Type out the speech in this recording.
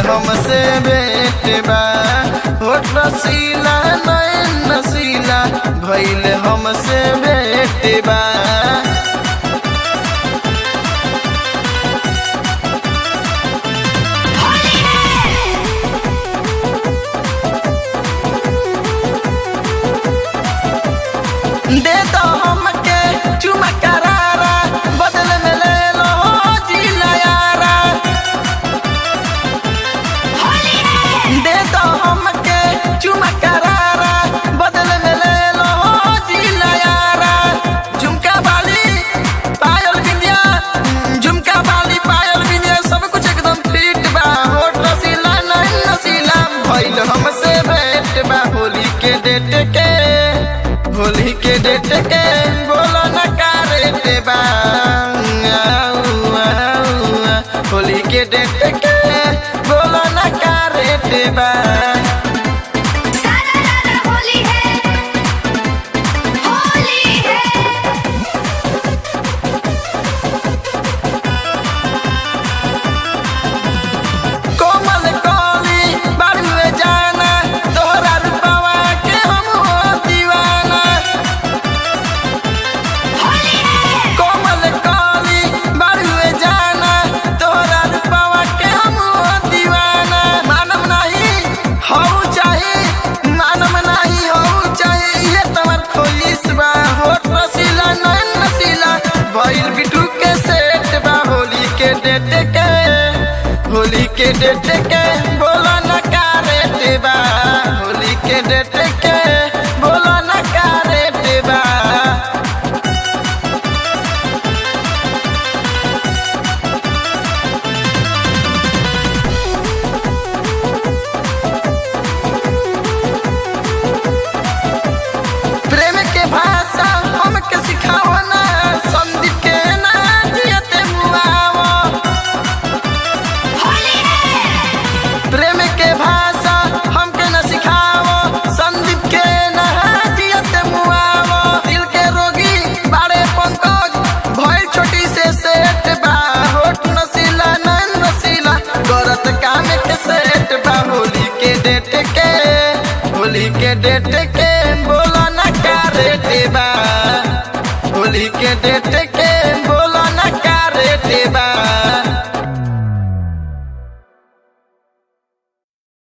हमसे भेट बा होठ रसीला नैन नसीला भइल हमसे भेट बा दे दो हमके चुमा करारा बदल में ले लो जिला यारा दे दो हमके चुमा करारा बदल में ले लो जिला यारा झुमका बाली पायल बिंदिया झुमका बाली पायल बिंदिया सब कुछ एकदम फिट बा होठ रसीला नहीं नसीला भइल हमसे भेट बा होली के डेट के होली के डेट के बोलो न का रेट बा आऊ, आऊ, आ। होली के डेट के बोलो न का रेट बा सारा रारा होली है होली है कोमल कली बारुए जाना तोहरा रूपवा के हम हो दीवाना होली है कोमल कली बारुए जाना तोहरा रूपवा के हम हो दीवाना मानम नहीं हो चाहे मानम नहीं हो चाहे ये तमर खोलिस बा होठ रसीला नैन नसीला भइल बिटू के सेट बा होली के डेट के होली के डेट के बोला न का रेट बा होली के डेट के बोला न का रेट बा प्रेम के भाषा हमके सिखाओ ना संदीप के ना जियते मुआवो होली है प्रेम के भाषा हमके न सिखाओ संदीप के ना जियते मुआवो दिल के रोगी बारे पंकज भइल छोटी से सेट बा होठ नसीला नैन नसीला गरत काम के सेट बा होली के डेट के होली के डेट के बोला न का रेट बा होली के डेट के बोला न का रेट बा